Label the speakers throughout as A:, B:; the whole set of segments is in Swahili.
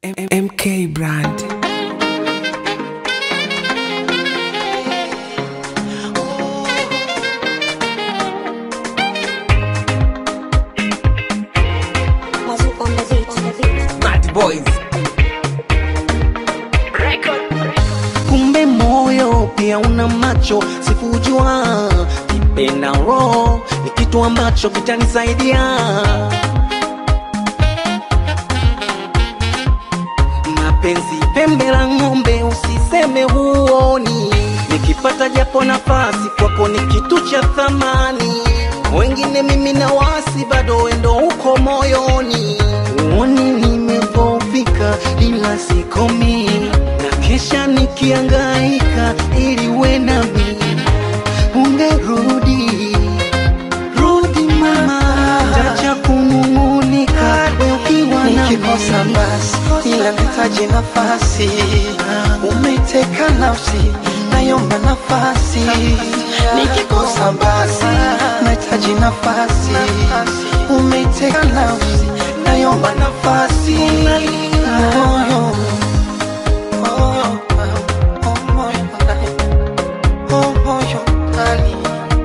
A: M- MK Brand.
B: Mazu on the beat, on the beat.
A: Mad Boys.
C: kumbe moyo pia una macho sikujua nipe na roho ni kitu ambacho kitanisaidia mapenzi pembe la ng'ombe usiseme huoni nikipata japo nafasi kwako ni kitu cha thamani wengine mimi na wasi bado wendo huko moyoni uoni nimedhoofika ila sikomi na kesha nikiangaika ili we nami ungerudi rudi mama tacha kunung'unika we ukiwa nami
D: nikikosa basi ila nahitaji nafasi umeteka nafsi nayomba nafasi nikikosa basi nahitaji nafasi umeteka nafsi nayomba nafasi moyo moyo oh, moyo oh, moyo ndani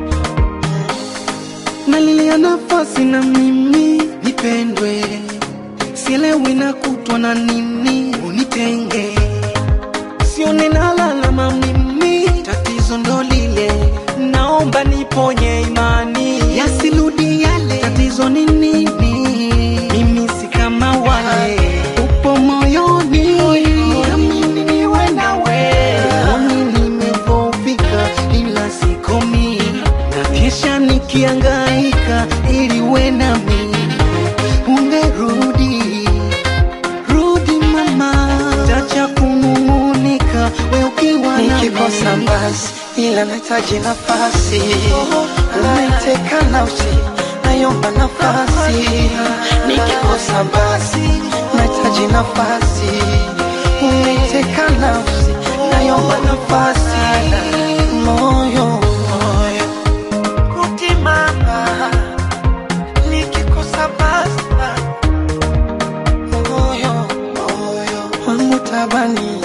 C: nalilia nafasi na mimi nipendwe, sielewi na kutwa na nini unitenge, sione nalalama mimi, tatizo ndo lile, naomba niponye imani yasirudi yale. Tatizo ni nini? Mimi si kama wale, upo moyoni, amini niwe nawe, moyoni nimedhoofika, ila sikomi na kesha nikiangaika ili we nami ungerudi rudi mama tacha kunung'unika we ukiwa nami.
D: nikikosa basi ila nahitaji nafasi umeteka nafsi nayomba nafasi nikikosa basi nahitaji nafasi umeteka nafsi nayomba nafasi moyo moyo rudi mama nikikosa basi moyo moyo wangu tabani